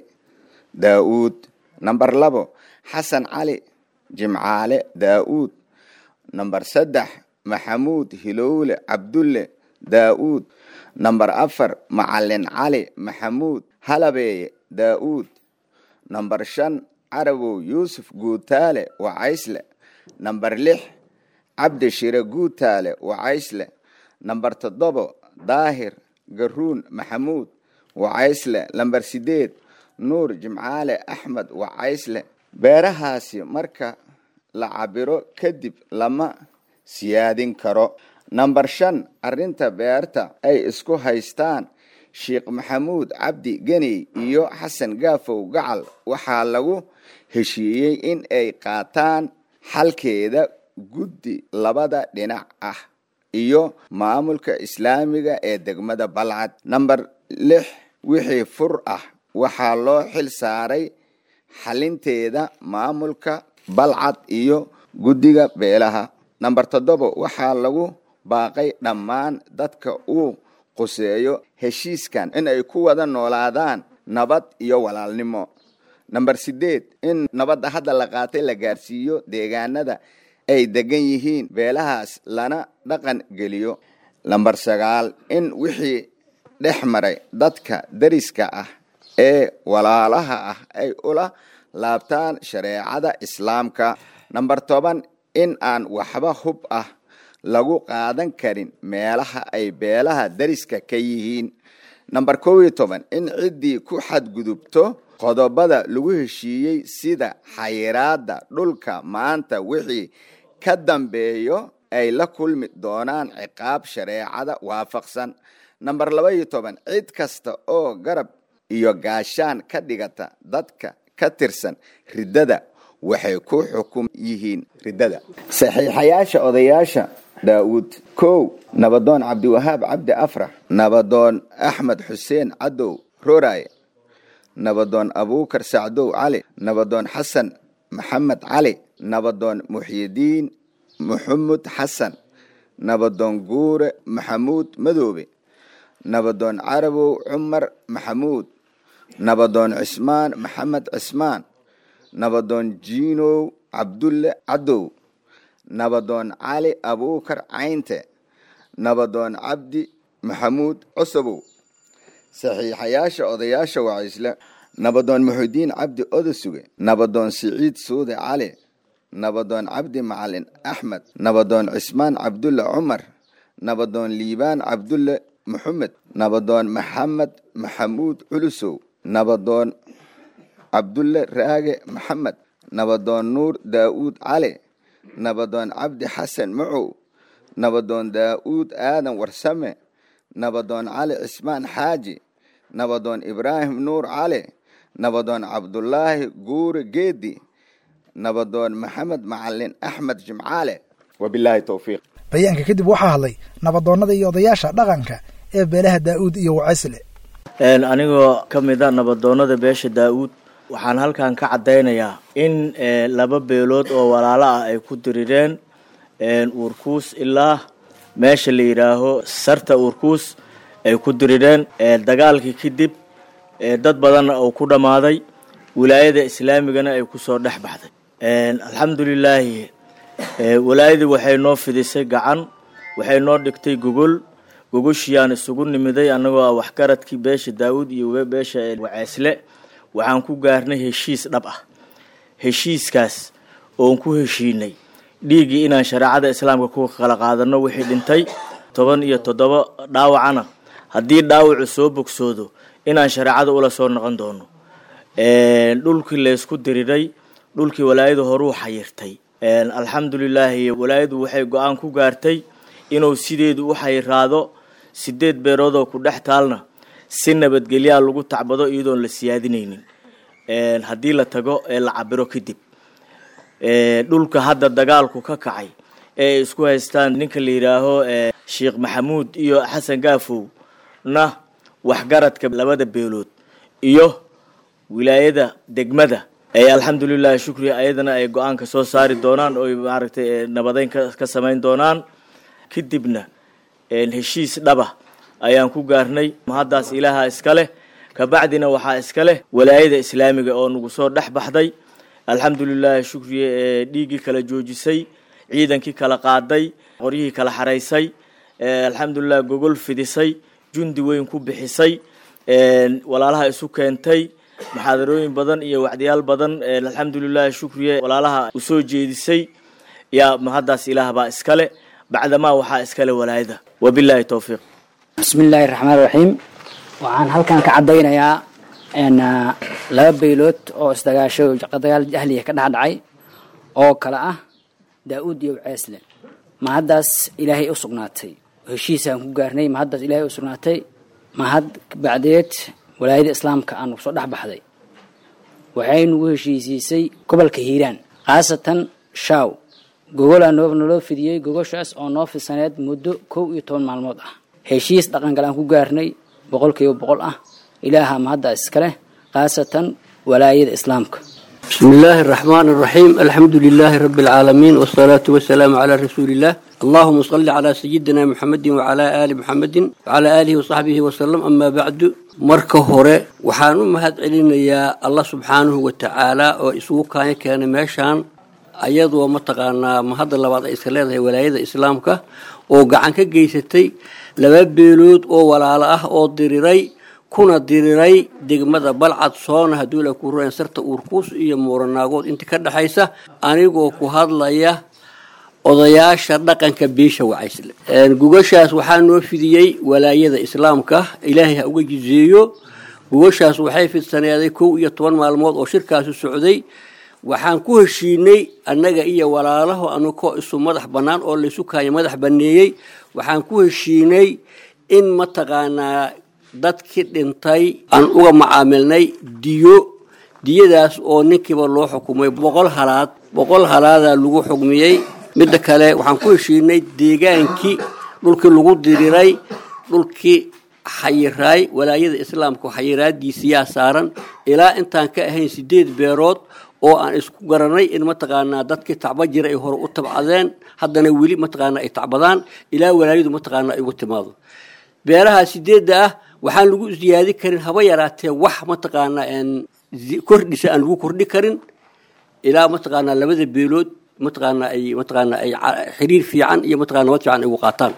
daa-uud namber labo xasan cali jimcaale daa-uud namber saddex maxamuud hilowle cabdulle daa-uud namber afar macalin cali maxamuud halabeeye daa-uud namber shan carabow yuusuf guutaale wacaysle namber lix cabdi shire guutaale wacaysle namber toddobo daahir garuun maxamuud wacaysle namber sideed nuur jimcaale axmed wacaysle beerahaasi marka la cabiro kadib lama siyaadin karo namber shan arrinta beerta ay isku haystaan sheekh maxamuud cabdi geney iyo xasan gaafow gacal waxaa lagu heshiiyey in ay qaataan xalkeeda guddi labada dhinac ah iyo maamulka islaamiga ee degmada balcad namber lix wixii fur ah waxaa loo xil saaray xalinteeda maamulka balcad iyo guddiga beelaha namber toddoba waxaa lagu baaqay dhammaan dadka uu quseeyo heshiiskan in ay ku wada noolaadaan nabad iyo walaalnimo namber sideed in nabadda hadda la qaatay la gaarsiiyo deegaanada ay degan yihiin beelahaas lana dhaqan geliyo namber sagaal in wixii dhex maray dadka dariska ah ee walaalaha ah ay ula laabtaan shareecada islaamka namber toban in aan waxba hub ah lagu qaadan karin meelaha ay beelaha dariska ka yihiin namber kow iyo toban in ciddii ku xadgudubto qodobada lagu heshiiyey sida xayiraada dhulka maanta wixii ka dambeeyo ay la kulmi doonaan ciqaab shareecada waafaqsan namber laba iyo toban cid kasta oo garab iyo gaashaan ka dhigata dadka ka tirsan riddada waxay ku xukum yihiin riddada saxiixayaasha odayaasha daawuud kow nabadoon cabdiwahaab cabdi afrax nabadoon axmed xuseen cadow roraye nabadoon abuukar sacdow cali nabadoon xasan maxamed cali nabadoon muxyidiin maxamud xasan nabadoon guure maxamuud madoobe nabadoon carabow cumar maxamuud nabadoon cismaan maxamed cismaan nabadoon jiinow cabdulle cadow nabadoon cali abuukar caynte nabadoon cabdi maxamuud cosobow saxiixayaasha odayaasha wacaysle nabadoon muxudiin cabdi odosuge nabadoon siciid suude cali nabadoon cabdi macalin axmed nabadoon cismaan cabdulle cumar nabadoon liibaan cabdulle maxamed nabadoon maxamed maxamuud culusow nabadoon cabdulle raage maxamed nabadoon nuur daa'uud cali nabadoon cabdi xasan macow nabadoon daa'uud aadan warsame nabadoon cali cismaan xaaji nabadoon ibraahim nuur cali nabadoon cabdulaahi guure geedi nabadoon maxamed macalin axmed jimcaale wabilaahi towfiiq
bayaanka kadib waxaa hadlay nabadoonnada iyo odayaasha dhaqanka ee beelaha daa'uud iyo wacaysle
anigoo ka mid a nabadoonnada beesha daa-uud waxaan halkan ka caddaynayaa in laba beelood oo walaalo ah ay ku dirireen uurkuus ilaa meesha la yidhaaho sarta uurkuus ay ku dirireen dagaalkii kadib dad badanna uu ku dhammaaday wilaayada islaamigana ay kusoo dhex baxday alxamdulilaahi walaayadii waxay noo fidisay gacan waxay noo dhigtay gogol gogoshiiyaan isugu nimiday annagoo ah waxgaradkii beesha daawuud iyo beesha waceesle waxaan ku gaarnay heshiis dhab ah heshiiskaas oon ku heshiinay dhiiggii inaan shareecada islaamka ku kala qaadano wixii dhintay toban iyo toddoba dhaawacana haddii dhaawacu soo bogsoodo inaan shareecada ula soo noqon doono dhulkii laysku diriray dhulkii walaayadu horuu xayirtay alxamdulilaahi walaayadu waxay go-aan ku gaartay inuu sideedu u xayiraado sideed beeroodoo ku dhex taalna si nabadgelyaa lagu tacbado iyadoon la siyaadinaynin haddii la tago ee la cabiro kadib dhulka hadda dagaalku ka kacay ee ay isku haystaan ninka la yidhaaho sheekh maxamuud iyo xasan gaafow na waxgaradka labada beelood iyo wilaayada degmada ee alxamdulilahi shukri ayadana ay go-aanka soo saari doonaan oo maaragtay nabadeyn ka samayn doonaan kadibna heshiis dhaba ayaan ku gaarnay mahaddaas ilaaha iska leh kabacdina waxaa iska leh walaayada islaamiga oo nagu soo dhex baxday alxamdulilahi shukriye ee dhiiggii kala joojisay ciidankii kala qaaday qoryihii kala xaraysay alxamdulilah gogol fidisay jundi weyn ku bixisay walaalaha isu keentay muxaadarooyin badan iyo wacdiyaal badan alxamdulilahi shukriye walaalaha usoo jeedisay yaa mahaddaas ilaah baa iskale bacdamaa waxaa iskale walaayada wabilaahi towfiiq
bismi illaahi raxmaan raxiim waxaan halkan ka caddaynayaa laba baylood oo isdagaasho dagaal jahliya ka dhex dhacay oo kale ah daa-uud iyo ceesle mahaddaas ilaahay u sugnaatay heshiisaan ku gaarnay mahaddaas ilaahay u sugnaatay mahad bacdeed walaayada islaamka aan soo dhex baxday waxay nagu heshiisiisay gobolka hiiraan khaasatan shaaw gogolaa noo naloo fidiyey gogoshaas oo noo fidsaneed muddo kow iyo toban maalmood ah heshiis dhaqangal aan ku gaarnay boqolkiiba boqol ah ilaaha mahaddaas iskaleh khaasatan walaayada islaamka
بسم الله الرحمن الرحيم الحمد لله رب العالمين والصلاة والسلام على رسول الله اللهم صل على سيدنا محمد وعلى آل محمد وعلى آله وصحبه وسلم أما بعد marka hore waxaan u mahad celinayaa allah subxaanahu wa tacaala oo isugu kaanya keenay meeshaan ayadoo mataqaanaa mahadda labaad ay iska leedahay walaayada islaamka oo gacan ka geysatay laba beelood oo walaalo ah oo diriray kuna diriray degmada balcad soona hadduu la ku rureen sarta uurkuus iyo muuranaagood inta ka dhexaysa anigoo ku hadlaya odayaasha dhaqanka beesha wacaysle gugashaas waxaa noo fidiyey walaayada islaamka ilaahay ha uga jizeeyo gugashaas waxay fidsaneeday kow iyo toban maalmood oo shirkaasu socday waxaan ku heshiinay annaga iyo walaalaho anagoo isu madax bannaan oo laysu kaaya madax banneeyey waxaan ku heshiinay in mataqaanaa dadkii dhintay aan uga macaamilnay diyo diyadaas oo ninkiiba loo xukumay boqol halaad boqol halaadaa lagu xugmiyey midda kale waxaan ku heshiinay deegaankii dhulkii lagu diriray dhulkii xayiraay walaayada islaamka xayiraadiisiyaa saaran ilaa intaan ka ahayn sideed beerood oo aan isku garanay in mataqaanaa dadkii tacba jira ay hore u tabcadeen haddana weli mataqaanaa ay tacbadaan ilaa walaayadu mataqaanaa ay ugu timaado beeraha sideedda ah waxaan lagu ziyaadi karin haba yaraatee wax mataqaanaa kordhisa aan lagu kordhi karin ilaa mataqaanaa labada beelood mataqaanaa ay mataqaanaa ay xiriir fiican iyo mataqana nabad fiican ay ugu qaataan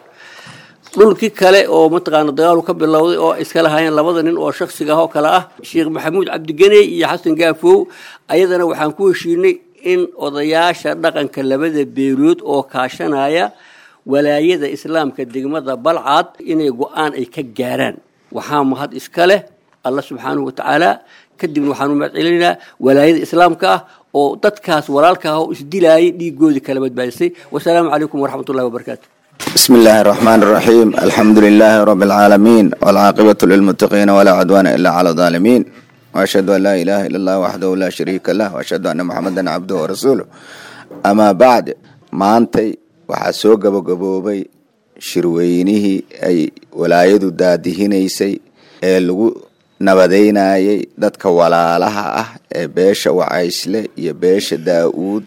dhulkii kale oo mataqaana dagaalu ka bilowday oo iska lahaayeen labada nin oo shaksiga ah oo kale ah sheekh maxamuud cabdigeney iyo xasan gaafow ayadana waxaan ku heshiinay in odayaasha dhaqanka labada beelood oo kaashanaya walaayada islaamka degmada balcad inay go-aan ay ka gaaraan waxaa mahad iska leh allah subxaanahu watacaala kadibna waxaan u mahad celinaynaa walaayada islaamka ah oo dadkaas walaalka ah oo isdilaayay dhiigoodii kala badbaadisay wasalaamu calaykum waraxmat ullahi wabarakaatu
بسم الله الرحمن الرحيم الحمد لله رب العالمين والعاقبة للمتقين ولا عدوان إلا على الظالمين وأشهد أن لا إله إلا الله وحده لا شريك له وأشهد أن محمدا عبده ورسوله أما بعد ما أنت وحسو قبو قبوبي shirweynihii ay walaayadu daadihinaysay ee lagu nabadeynayay dadka walaalaha ah ee beesha wacaysle iyo beesha daa-uud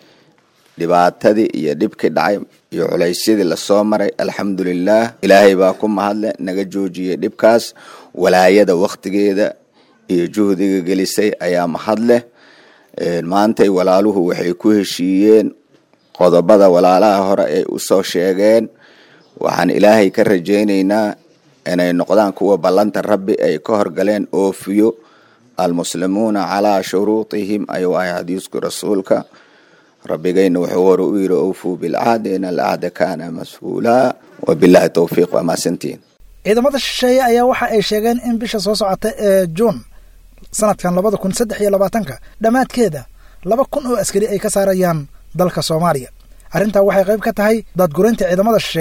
dhibaatadii iyo dhibkii dhacay iyo culaysyadii lasoo maray alxamdulilaah ilaahay baa ku mahadle naga joojiyey dhibkaas walaayada wakhtigeeda iyo juhdiga gelisay ayaa mahadleh maantay walaaluhu waxay ku heshiiyeen qodobada walaalaha hore ay usoo sheegeen waxaan ilaahay ka rajaynaynaa inay noqdaan kuwa ballanta rabbi ay ka horgaleen oofiyo almuslimuuna calaa shuruutihim ayuu ahay xadiisku rasuulka rabbigayna wuxuu hore u yiri owfuu bilcahdi in alcahda kaana mas-uulaa wabilahi towfiiq waa mahadsantiin
ciidamada shisheeye ayaa waxa ay sheegeen in bisha soo socota ee juun sanadkan labada kun saddex iyo labaatanka dhammaadkeeda laba kun oo askari ay ka saarayaan dalka soomaaliya arrintaa waxay qayb ka tahay daadguraynta ciidamada shisheeye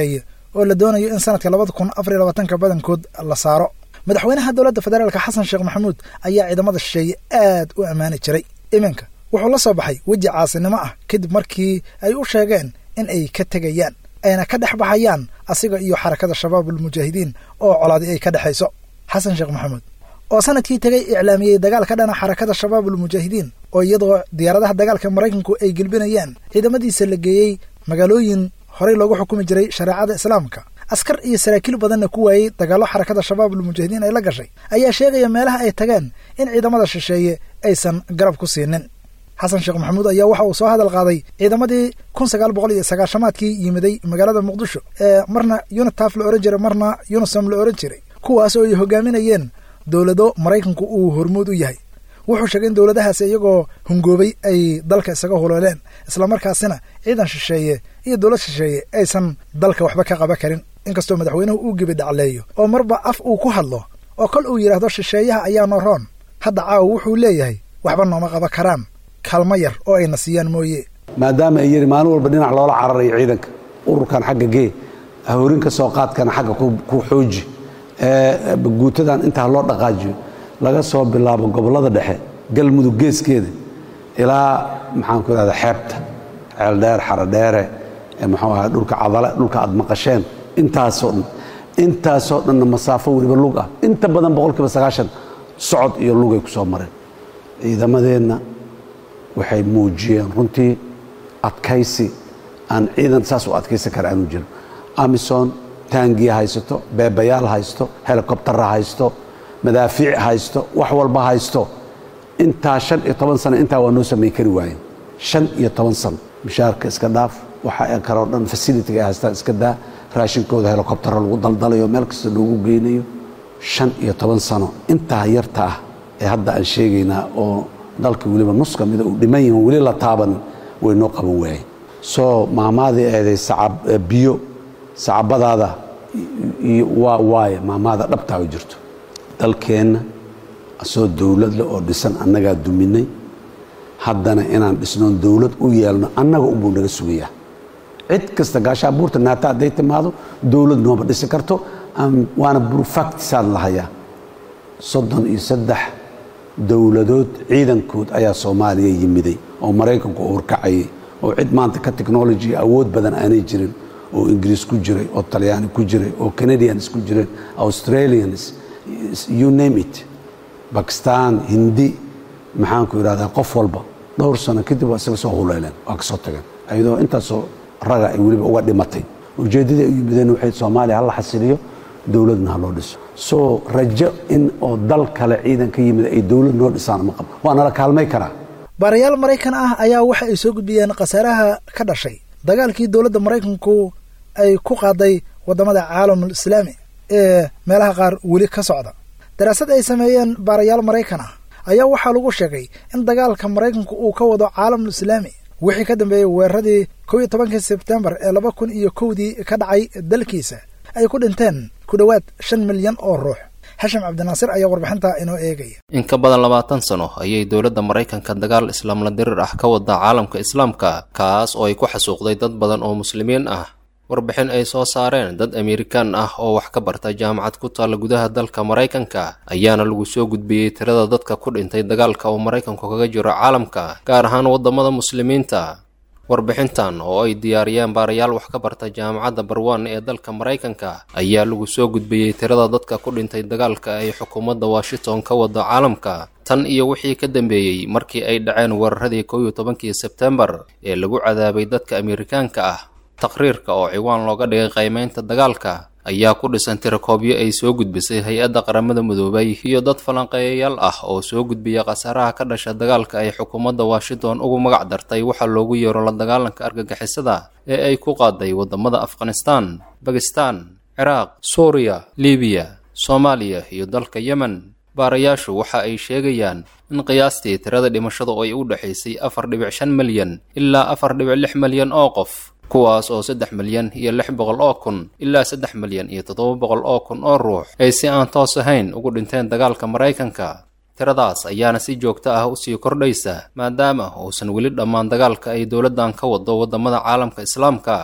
oo la doonayo in sanadka labada kun afar iyo labaatanka badankood la saaro madaxweynaha dowladda federaalka xasan sheekh maxamuud ayaa ciidamada shisheeye aad u ammaani jiray iminka wuxuu la soo baxay weji caasinimo ah kadib markii ay u sheegeen in ay ka tegayaan ayna ka dhex baxayaan asiga iyo xarakada shabaabulmujaahidiin oo colaadi ay ka dhexayso xasan sheekh maxamuud oo sanadkii tegay iclaamiyey dagaal ka dhana xarakada shabaabulmujaahidiin oo iyadoo diyaaradaha dagaalka maraykanku ay gelbinayaan ciidamadiisa la geeyey magaalooyin horey loogu xukumi jiray shareecada islaamka askar iyo saraakiil badanna ku waayey dagaallo xarakada shabaabulmujaahidiin ay la gashay ayaa sheegaya meelaha ay tageen in ciidamada shisheeye aysan garab ku siinin xasan sheekh maxamuud ayaa waxa uu soo hadal qaaday ciidamadii kun sagaal boqol iyo sagaashamaadkii yimiday magaalada muqdisho ee marna unitaf la ohan jiray marna unisom la ohan jiray kuwaas oo ay hogaaminayeen dowlado maraykanku uu hormuud u yahay wuxuu sheegay in dowladahaasi iyagoo hungoobay ay dalka isaga hulooleen islamarkaasina ciidan shisheeye iyo dowlad shisheeye aysan dalka waxba ka qaban karin inkastoo madaxweynuhu uu gebi dhacleeyo oo marba af uu ku hadlo oo kol uu yidhaahdo shisheeyaha ayaa noo roon hadda caawa wuxuu leeyahay waxba nooma qaban karaan kaalmo yar oo ayna siiyaan mooye
maadaama ay yidhi maalin walba dhinac loola cararayo ciidanka ururkan xagga gee hawrinka soo qaadkana xagga ku xooji guutadan intaa loo dhaqaajiyo laga soo bilaabo gobollada dhexe galmudug geeskeeda ilaa maxaan ku idhahda xeebta ceeldheer xaradheere muxuu ahaa dhulka cadale dhulka aad maqasheen intaasoo dhan intaasoo dhanna masaafo weliba lug ah inta badan boqolkiiba sagaashan socod iyo lugay ku soo mareen ciidamadeenna waxay muujiyeen runtii adkaysi aan ciidan saas u adkaysan kara aanu jirin amison taangiya haysato beebayaal haysto helikobtara haysto madaafiic haysto wax walba haysto intaa shan iyo toban sano intaa waa noo samayn kari waayeen shan iyo toban sano mishaarka iska dhaaf waxa kaloo dhan fasilitiga ay haystaan iska daa raashinkooda helikobtara lagu daldalayo meel kasta loogu geynayo shan iyo toban sano intaa yarta ah ee hadda aan sheegaynaa oo dalka weliba nus ka mida uu dhiman yahin weli la taabanin way noo qaban waayeen soo maamaadii eeday biyo sacabadaada waa waaye maamaada dhabtaa u jirto dalkeenna asoo dowladle oo dhisan annagaa duminay haddana inaan dhisnoon dowlad u yeelno annaga unbuu naga sugayaa cid kasta gaashaa buurta naata hadday timaado dowlad nooma dhisi karto waana burfactisaan lahayaa soddon iyo saddex dowladood ciidankood ayaa soomaaliya yimiday oo maraykanku horkacayay oo cid maanta ka technology awood badan aanay jirin oo ingiriis ku jiray oo talyaani ku jiray oo canadians ku jireen australians you name it bakistan hindi maxaanku idhahdaa qof walba dhowr sano kadib waa isaga soo huleeleen waa ka soo tageen ayadoo intaasoo raga ay weliba uga dhimatay ujeeddadii ay u yimideen waxay soomaaliya hala xasiliyo dowladna ha loo dhiso soo rajo in oo dal kale ciidan ka yimid ay dowlad noo dhisaan ma qabo waa nala kaalmay karaa
baarayaal maraykan ah ayaa waxa ay soo gudbiyeen khasaaraha ka dhashay dagaalkii dowladda maraykanku ay ku qaaday waddamada caalamul islaami ee meelaha qaar weli ka socda daraasad ay sameeyeen baarayaal maraykan ah ayaa waxaa lagu sheegay in dagaalka maraykanku uu ka wado caalamul islaami wixii ka dambeeyey weeraradii kow iyo tobankii sebtembar ee laba kun iyo kowdii ka dhacay dalkiisa ay ku dhinteen ku dhowaad shan milyan oo ruux xashim cabdinaasir ayaa warbixintaa inoo eegaya
in ka badan labaatan sano ayay dowladda maraykanka dagaal islaamla dirir ah ka wadaa caalamka islaamka kaas oo ay ku xasuuqday dad badan oo muslimiin ah warbixin ay soo saareen dad amerikaan ah oo wax ka barta jaamacad ku taalla gudaha dalka maraykanka ayaana lagu soo gudbiyey tirada dadka ku dhintay dagaalka uu maraykanku kaga jiro caalamka gaar ahaan waddamada muslimiinta warbixintan oo ay diyaariyeen baarayaal wax ka barta jaamacadda barwan ee dalka maraykanka ayaa lagu soo gudbiyey tirada dadka ku dhintay dagaalka ay xukuumadda washington ka wado caalamka tan iyo wixii ka dambeeyey markii ay dhaceen weeraradii kow iyo tobankii sebtembar ee lagu cadaabay dadka amerikaanka ah taqriirka oo ciwaan looga dhigay qiimeynta dagaalka ayaa ku dhisan tirakoobyo ay soo gudbisay hay-adda qaramada midoobay iyo dad falanqeeyayaal ah oo soo gudbiya khasaaraha ka dhasha dagaalka ay xukuumadda washington ugu magac dartay waxaa loogu yeero la dagaalanka argagixisada ee ay ku qaaday waddamada afghanistan bakistan ciraaq suuriya libiya soomaaliya iyo dalka yemen baarayaashu waxa ay sheegayaan in qiyaastii tirada dhimashada oo ay u dhexaysay afar dhibic shan milyan ilaa afar dhibic lix milyan oo qof kuwaas oo saddex milyan iyo lix boqol oo kun ilaa saddex milyan iyo toddoba boqol oo kun oo ruux ay si aan toos ahayn ugu dhinteen dagaalka maraykanka tiradaas ayaana si joogto ah usii kordhaysa maadaama uusan weli dhammaan dagaalka ay dowladdan ka wado waddamada caalamka islaamka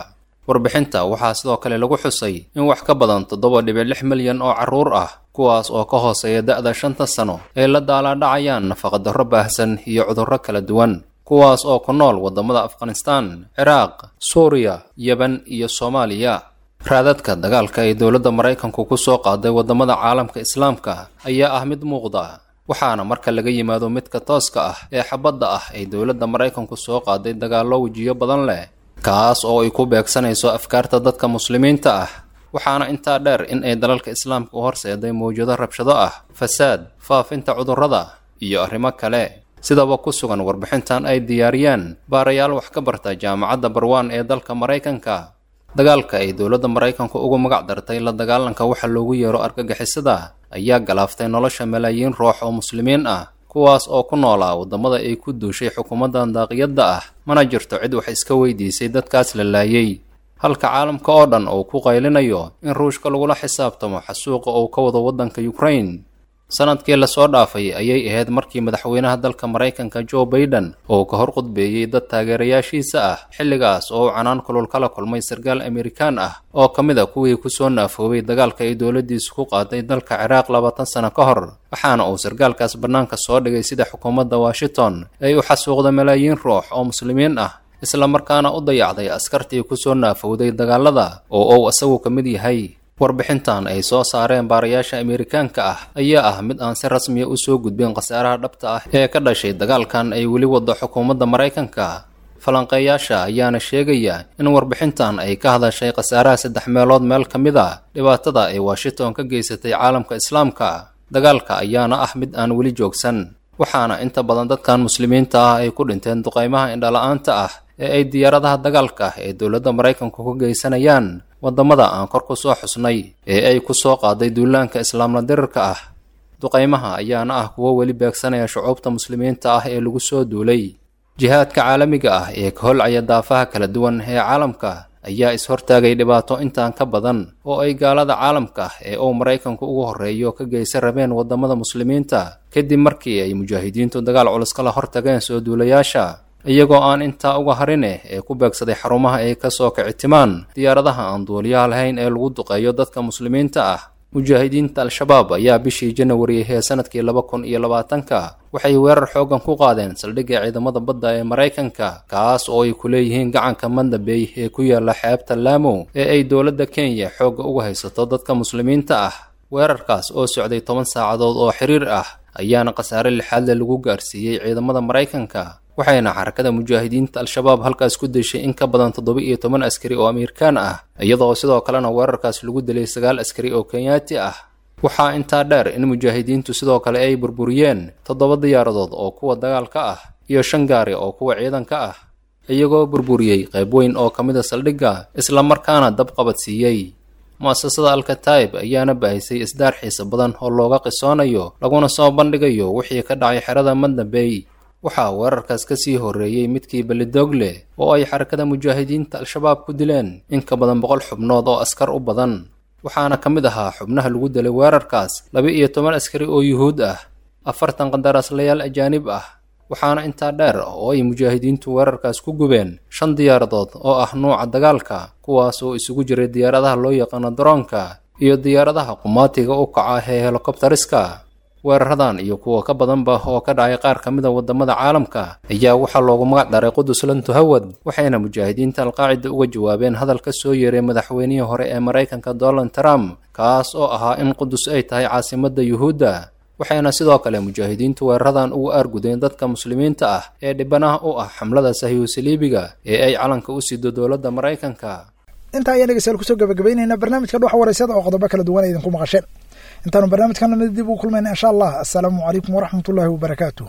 warbixinta waxaa sidoo kale lagu xusay in wax ka badan toddoba dhibic lix milyan oo carruur ah kuwaas oo ka hooseeya da'da shanta sano ay la daalaadhacayaan nafaqadarro baahsan iyo cudurro kala duwan kuwaas oo ku nool waddamada afghanistaan ciraaq suuriya yeban iyo soomaaliya raadadka dagaalka ay dowladda maraykanku ku soo qaaday waddamada caalamka islaamka ayaa ah mid muuqda waxaana marka laga yimaado midka tooska ah ee xabadda ah ay dowladda maraykanku soo qaaday dagaallo wejiyo badan leh kaas oo ay ku beegsanayso afkaarta dadka muslimiinta ah waxaana intaa dheer in ay dalalka islaamka u horseeday mawjado rabshado ah fasaad faafinta cudurrada iyo arrimo kale sidaba ku sugan warbixintan ay diyaariyeen baarayaal wax ka barta jaamacadda barwaan ee dalka maraykanka dagaalka ay dowladda maraykanku ugu magac dartay la dagaalanka waxa loogu yeero argagixisada ayaa galaaftay nolosha malaayiin ruux oo muslimiin ah kuwaas oo ku noolaa waddamada ay ku duushay xukuumaddan daaqiyadda ah mana jirto cid wax iska weydiisay dadkaas la laayay halka caalamka oo dhan uu ku qaylinayo in ruushka lagula xisaabtamo xasuuqa uu ka wado waddanka ukrain sanadkii lasoo dhaafay ayay ahayd markii madaxweynaha dalka maraykanka joe baiden uu ka hor qudbeeyey dad taageerayaashiisa ah xilligaas oo uu canaan kulul kala kulmay sarkaal amerikaan ah oo ka mid a kuwii kusoo naafoobay dagaalka ay dowladdiisu ku qaaday dalka ciraaq labaatan sano ka hor waxaana uu sarkaalkaas bannaanka soo dhigay sida xukuumadda washington ay u xasuuqda malaayiin ruux oo muslimiin ah isla markaana u dayacday askartii kusoo naafowday dagaalada oo uu isagu ka mid yahay warbixintan ay soo saareen baarayaasha amerikaanka ah ayaa ah mid aan si rasmiya u soo gudbin khasaaraha dhabta ah ee ka dhashay dagaalkan ay weli waddo xukuumadda maraykanka falanqeeyaasha ayaana sheegaya in warbixintan ay ka hadashay khasaaraha saddex meelood meel ka mid a dhibaatada ay washington ka geysatay caalamka islaamka dagaalka ayaana ah mid aan weli joogsan waxaana inta badan dadkan muslimiinta ah ay ku dhinteen duqaymaha indhala-aanta ah ee ay diyaaradaha dagaalka ee dowladda maraykanku ka geysanayaan waddamada aan kor ku soo xusnay ee ay ku soo qaaday duulaanka islaamla dirirka ah duqaymaha ayaana ah kuwo weli beegsanaya shucuubta muslimiinta ah ee lagu soo duulay jihaadka caalamiga ah ee ka holcaya daafaha kala duwan ee caalamka ayaa is-hortaagay dhibaato intaan ka badan oo ay gaalada caalamka ee uu maraykanku ugu horreeyo ka geysan rabeen waddamada muslimiinta kadib markii ay mujaahidiintu dagaal culus kala hortageen soo duulayaasha iyagoo aan intaa uga harine ee ku beegsaday xarumaha ay ka soo kicitimaan diyaaradaha aan duuliyaha lahayn ee lagu duqeeyo dadka muslimiinta ah mujaahidiinta al-shabaab ayaa bishii janawari ee sanadkii laba kun iyo labaatanka waxay weerar xooggan ku qaadeen saldhigga ciidamada badda ee maraykanka kaas oo ay ku leeyihiin gacanka mandabey ee ku yaala xeebta laamo ee ay dowladda kenya xoogga uga haysato dadka muslimiinta ah weerarkaas oo socday toban saacadood oo xiriir ah ayaana khasaare lixaadle lagu gaarsiiyey ciidamada maraykanka waxayna xarakada mujaahidiinta al-shabaab halkaas ku deshay in ka badan toddoba iyo toban askari oo amerikaan ah iyadoo sidoo kalena weerarkaas lagu dilay sagaal askari oo kenyaati ah waxaa intaa dheer in mujaahidiintu sidoo kale ay burburiyeen toddoba diyaaradood oo kuwa dagaalka ah iyo shan gaari oo kuwa ciidanka ah iyagoo burburiyey qayb weyn oo ka mid a saldhigga islamarkaana dab qabadsiiyey mu-asasada alkataib ayaana baahisay isdaar xiisa badan oo looga qisoonayo laguna soo bandhigayo wixii ka dhacay xerada mandabey waxaa weerarkaas ka sii horreeyey midkii belidogle oo ay xarakada mujaahidiinta al-shabaab ku dileen in ka badan boqol xubnood oo askar u badan waxaana ka mid ahaa xubnaha lagu dilay weerarkaas laba iyo toban askari oo yuhuud ah afartan qandaraaslayaal ajaanib ah waxaana intaa dheer oo ay mujaahidiintu weerarkaas ku gubeen shan diyaaradood oo ah nuuca dagaalka kuwaas oo isugu jiray diyaaradaha loo yaqaano daroonka iyo diyaaradaha qumaatiga u kaca ee helokobtariska weeraradan iyo kuwa ka badanba oo ka dhacay qaar ka mida waddamada caalamka ayaa waxaa loogu magac daray qudus lantuhawad waxayna mujaahidiinta alqaacida uga jawaabeen hadal ka soo yeeray madaxweynihii hore ee maraykanka donald trump kaas oo ahaa in qudus ay tahay caasimadda yuhuudda waxayna sidoo kale mujaahidiintu weeraradan ugu aargudeen dadka muslimiinta ah ee dhibanaha u ah xamlada sahyuusaliibiga ee ay calanka u sido dowladda maraykanka
intaa ayaan dhegeystayaal kusoo gabagabaynaynaa barnaamijka dhuxa wareysada oo qodobo kala duwan idinku maqasheen intaanu barnaamijkan lamid dib ugu kulmayna insha allah assalaamu calaykum waraxmat ullaahi wabarakaatu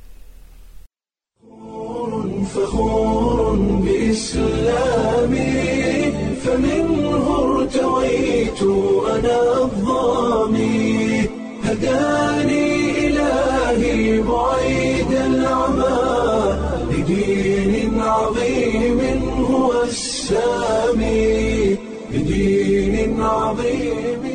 فخور بإسلامي فمنه ارتويت أنا الظامي هداني إلهي بعيد العمى لدين عظيم هو السامي لدين عظيم